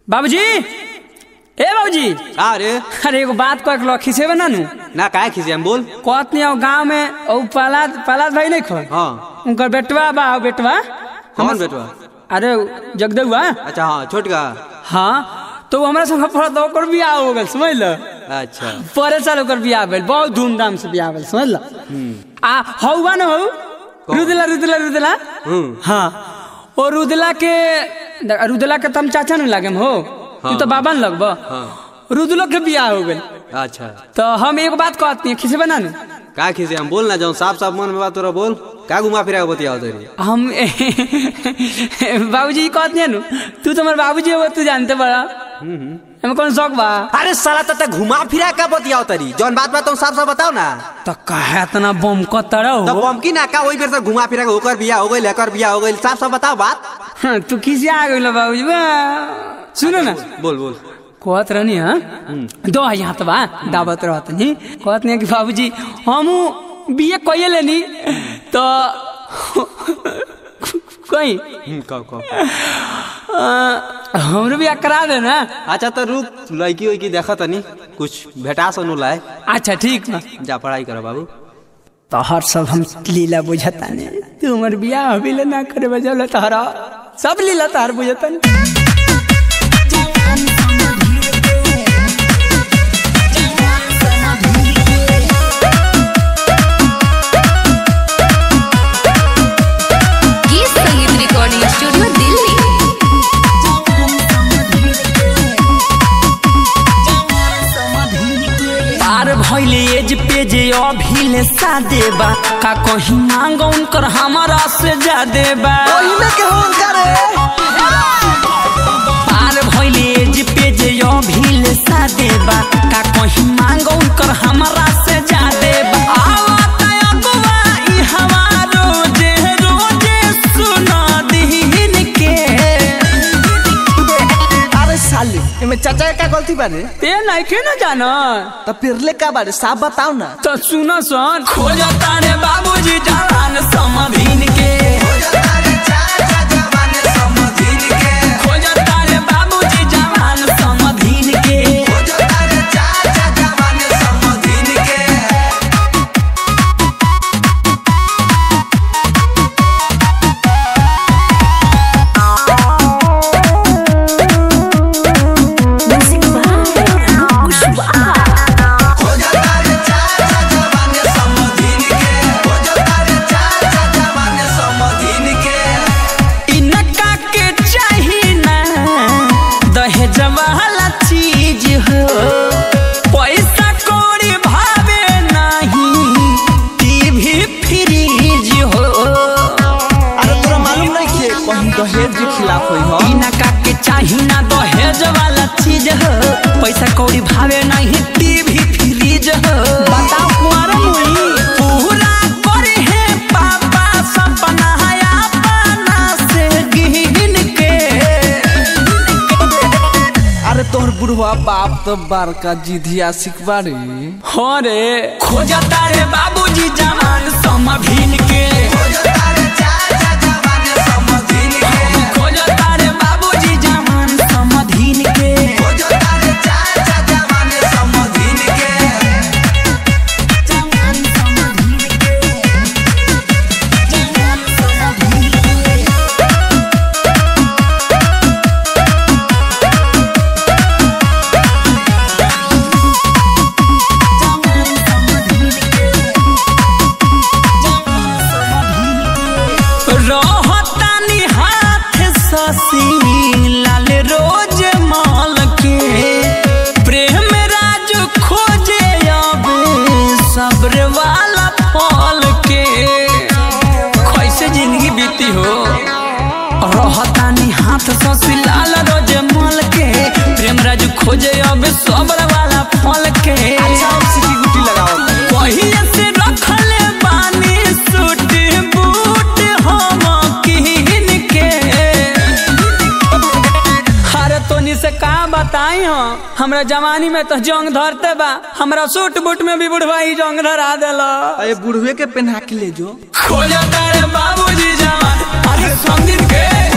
बाबूजी ए बाबूजी का रे अरे एगो बात कह के खिसेबे ना नु ना काहे खिसे हम बोल कहत नहीं गांव में ओ पलाद पलाद भाई नहीं खो हाँ उनकर बेटवा बा ओ बेटवा कौन बेटवा अरे जगदेवा अच्छा हाँ छोटका हाँ तो वो हमरा संग पढ़त ओकर बियाह हो गेल समझ ल अच्छा परे साल ओकर बियाह भेल बहुत धूमधाम से बियाह भेल समझ ल आ हौवा न हौ रुदला रुदला रुदला हम्म हाँ ओ रुदला के रुदला के तम चाचा न लागे हो तू तो बाबा न लगब हाँ रुदलो के बियाह हो गेल अच्छा तो हम एक बात कहती हैं खिसे बना नु का खिसे हम बोल ना जाऊँ साफ साफ मन में बात तोरा बोल का घुमा फिरा के बतियाओ तेरी हम बाबूजी कहते हैं नु तू तो हमारे बाबूजी हो तू जानते बड़ा हमें कौन शौक बा अरे साला तते घुमा फिरा का बतियाओ तेरी जौन बात बात तुम साफ साफ बताओ ना तो कहे इतना बम को तरह तो हो बमकी ना का वही बेर से घुमा फिरा के होकर बिया हो गई लेकर बिया हो गई साफ साफ बताओ बात हाँ, तू किसी आ गई बाबूजी बा सुनो ना बोल बोल कहत रहनी हाँ दो है यहाँ तो बा दावत रहत नहीं कहत नहीं कि बाबूजी हम बीए कइए लेनी तो कहीं हम्म, कहो कहो अ, हमरो भी करा देना अच्छा तो रुक लड़की उड़की देखा तनी कुछ भेटा सुनू लाए अच्छा ठीक बा जा पढ़ाई करो बाबू तोहर सब हम लीला बुझता ने तू हमर बियाह अभी ले ना करे बजल तोहरा सब लीला तोहर बुझता ने गीत संगीत रिकॉर्डिंग स्टूडियो दिल्ली पार भइले एज पे जे अभी ले सादे बा का कहीं मांग उनकर हमारा से ज्यादा बा पार भइले एज पे जे अभी ले सादे बा का कहीं मांग उनकर हमारा से ज्यादा बा आवत अगवा ई हवा रोजे रोजे सुना दीन के अरे साले एमे चाचा का गलती बारे ते नहीं के ना जाना तो फिरले का बारे साफ बताओ ना तो सुनो सन खोजता रे बाबूजी जान समधीन के खोजता रे बाबूजी जान समधीन के इनका के चाही ना दहेज वाला चीज हो पैसा कौड़ी भावे नहीं टीवी फ्रीज हो अरे तोरा मालूम नहीं कि कहीं दहेज के खिलाफ होई हो इनका के चाही ना दहेज वाला चीज हो पैसा कौड़ी भावे नहीं टीवी फ्रीज हो बताओ कुआरा मुई पूरा करे है पापा सपना अपना से गिन के अरे तोहर बुढ़वा बाप तो बड़का जिधिया सिखबारी हो रे खोजता रे बाबूजी जवान समभिन के खोजता रे बाबूजी जवान समधिन के रहतानी हाथ ससी लाल रोज माल के प्रेम राज खोजे अब सब्र वाला फल के कैसे जिंदगी बीती हो रहतानी हाथ ससी लाल रोज माल के प्रेम राज खोजे अब सब्र वाला फल के अच्छा अब सिटी गुटी लगाओ पहिले से रखले बानी सूट बूट हम किन के अरे तोनी से का बताई हो हमरा जवानी में तो जंग धरते बा हमरा सूट बूट में भी बुढ़वा ही जंग धरा देला अरे बुढ़वे के पहना के ले जो खोजता रे बाबूजी जवान अरे संदीप के